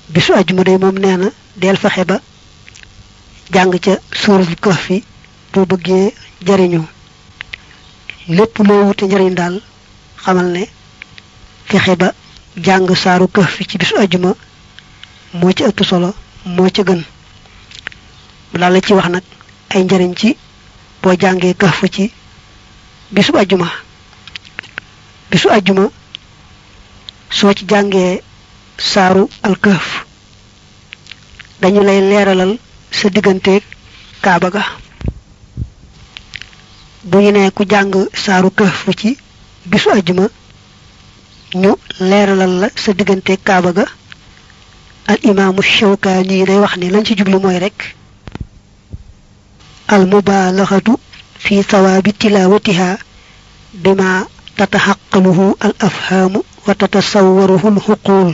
bisu ajjuma day moom nee na del fexe ba jàng ca suuratul kahfi boo bëggee jariñu lépp loo wute njariñ daal xamal ne fexe ba jàng saaru kahfi ci bisu ajjuma moo ci ëpp solo moo ca gën mu daal la ci wax nag ay njariñ ci boo jàngee kahf ci bisu ajjuma bisu ajjuma soo ci jàngee saaru alkahf dañu lay leeralal sa digganteeg kaaba ga bu ñu ne ku jàng saaru kahf ci bisu ajjuma ñu leeralal la sa digganteeg kaaba ga al imaamu shawkaani day wax ni lañ ci jublu mooy rek al mubaalaxatu fi sawaabi tilaawatiha bima tataxaqaluhu al afhaamu wa tatasawwaruhu al xuquul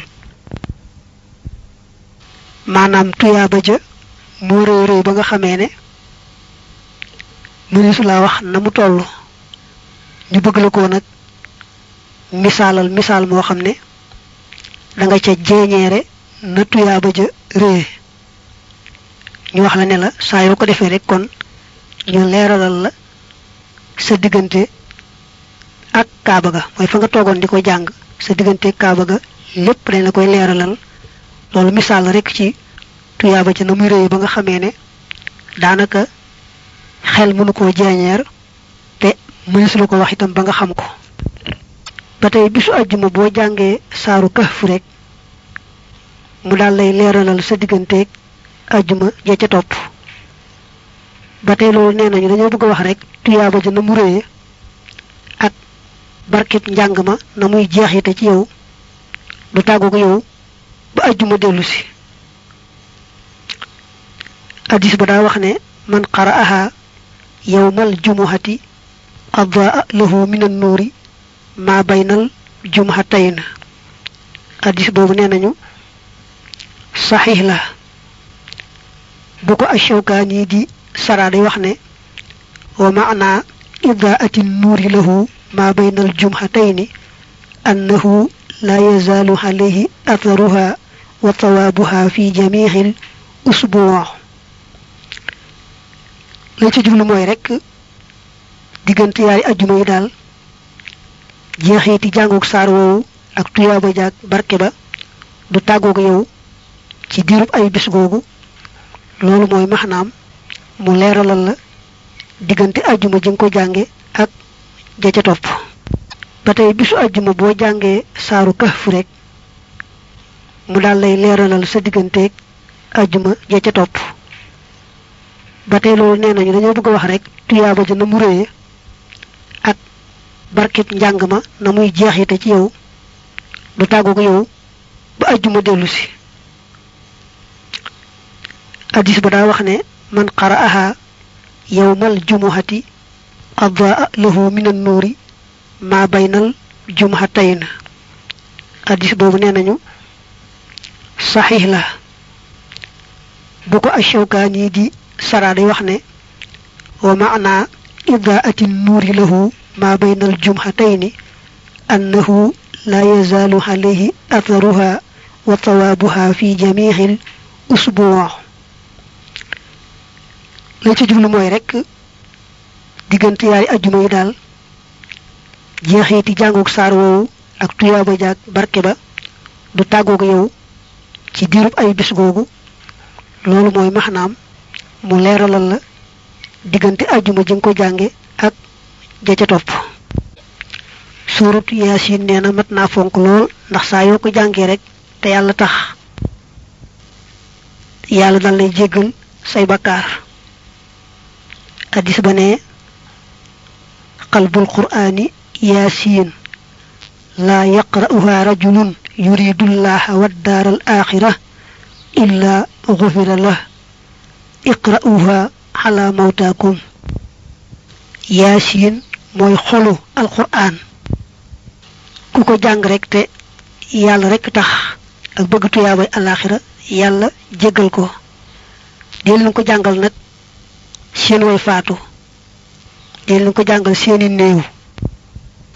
maanaam tuyaaba ja moo réy réy ba nga xamee ne mëneesu laa wax na mu toll ñu bëgg la ko nag misaalal misaal moo xam ne da nga ca jeeñeere na tuyaaba ja réy ñu wax la ne la saa yoo ko defee rek kon ñu leeralal la sa diggante ak kaaba ga mooy fa nga toogoon di ko jàng sa diggante kaaba ga lépp dañ la koy leeralal loolu misaal rek ci tuyaaba ci na muy réy ba nga xamee ne daanaka xel mënu koo jeeñeer te mënees la ko wax itam ba nga xam ko ba tey bisu àjjuma boo jàngee saaru kahf rek mu daal lay leeralal sa digganteeg àjjuma ja ca topp ba tey loolu nee nañu dañoo bëgg a wax rek tuyaaba ja na mu réye ak barkeb njàng ma na muy jeexite ci yow du tàggu ko yow ba àjjuma dellu si addis ba daa wax ne man qara'aha yawmal jumuhati adaa lahu min an nuuri ma baynal jumuhatayn addis boobu nee nañu saxiix la bu ko ashawkaani di sara day wax ne wa maana idaati nuuri lahu ma baynal jumuhatayni annahu la yazaalu alayhi atharuha wa tawaabuha fi jamiixil usbuu la ci jublu mooy rek diggante yaari ajjuma yi daal jeexeeti jàngook saar woowu ak tuyaaba jaag barke ba du tàggoog yow ci diirub ay bis googu loolu mooy maxnaam mu leeralal la diggante ajjuma ji nga ko jànge ak ja ca topp ba tey bisu ajjuma boo jàngee saaru kahf rek mu daal lay leeralal sa digganteeg ajjuma ja ca topp ba tey loolu nee nañu dañoo bëgg a wax rek tuyaaba ja na mu réye ak barkeb njàng ma na muy jeexite ci yow du tàggu ko yow ba ajjuma dellu si addis ba daa wax ne man qara'aha yawmal jumuhati adaa lahu min an nuuri ma baynal jumuhatayn addis boobu nee nañu saxiix la bu ko ashawkaani di sara day wax ne wa maana idaati nuuri lahu ma bayna aljumhatayni annahu la yazaalu alayhi atharuha wa tawaabuha fi jamiixil usbuu la ci jublu mooy rek diggante yaari ajjuma yi daal jeexeeti jàngook saar woowu ak tuyaaba jaag barke ba du tàggoog yow ci diirub ay bis googu loolu mooy maxnaam mu leeralal la diggante ajjuma ji nga ko jànge ak ja ca topp suuratu yaasin nee na mat naa fonk lool ndax saa yoo ko jàngee rek te yàlla tax yàlla dal lay jéggal say bakkaar addis ba ne qalbul qur'aani yaasin laa yaqra'uha rajulun yuridullaha waddaara al axira illa gufira lah iqra'uha ala mawtaakum yaasin mooy xolu alquran ku ko jàng rek te yàlla rek tax ak bëgg tuyaabay alaxira yàlla jéggal ko dee leen ko jàngal nag seen way faatu dee leen ko jàngal seeni néew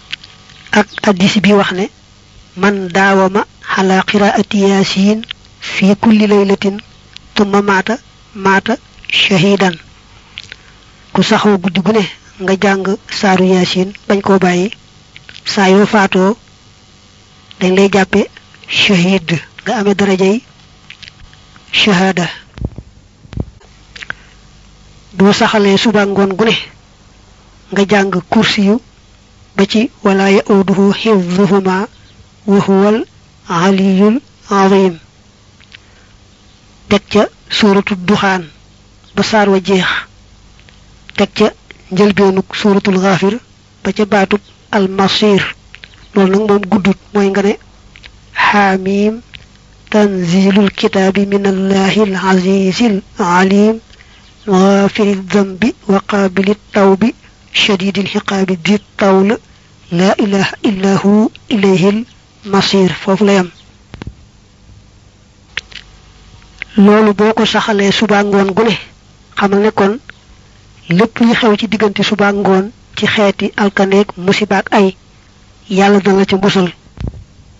ak addis bi wax ne man daawama ala qiraati yaasin fi kulli laylatin tumma maata maata shahidan ku saxoo guddi gu ne nga jàng saaru yaasin bañ koo bàyyi saa yoo faatoo dañ lay jàppe shahid nga amee darajay shahada boo saxalee suba ngoon gu ne nga jàng kursi yu ba ci wala yauduhu xifduhuma wa huwal aliyul azim teg ca suuratu duxaan ba saar wa jeex teg ca njëlbeenuk suuratul xaafir ba ca baatub almasir loolu nag moom guddut mooy nga ne xaamim tanzilul kitaabi min allahi al azizil alim غافر الذنب وقابل التوب شديد الحقاب ذي الطول لا إله إلا هو إليه المصير فوف لا يم loolu boo ko saxalee suba ngoon gu ne xamal ne kon lépp li xew ci diggante suba ngoon ci xeeti alkaneeg musibaak ay yàlla dana la ca musal